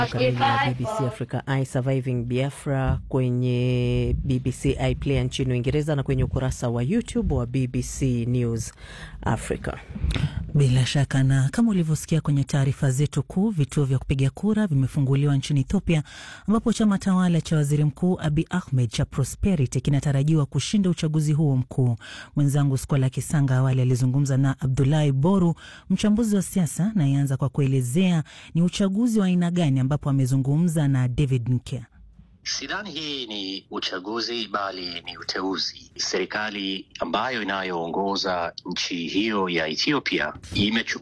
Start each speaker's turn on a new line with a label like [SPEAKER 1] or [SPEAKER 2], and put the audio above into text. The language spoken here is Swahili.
[SPEAKER 1] kamili ya BBC Africa I Surviving Biafra kwenye BBC iPlayer nchini Uingereza na kwenye ukurasa wa YouTube wa BBC News Africa.
[SPEAKER 2] Bila shaka na kama ulivyosikia kwenye taarifa zetu kuu, vituo vya kupiga kura vimefunguliwa nchini Ethiopia, ambapo chama tawala cha waziri mkuu Abi Ahmed cha Prosperity kinatarajiwa kushinda uchaguzi huo mkuu. Mwenzangu Skola Kisanga awali alizungumza na Abdulahi Boru, mchambuzi wa siasa, na ianza kwa kuelezea ni uchaguzi wa aina gani, ambapo amezungumza na David Nkya.
[SPEAKER 3] Sidhani hii ni uchaguzi bali ni uteuzi. Serikali ambayo inayoongoza nchi hiyo ya Ethiopia imechukua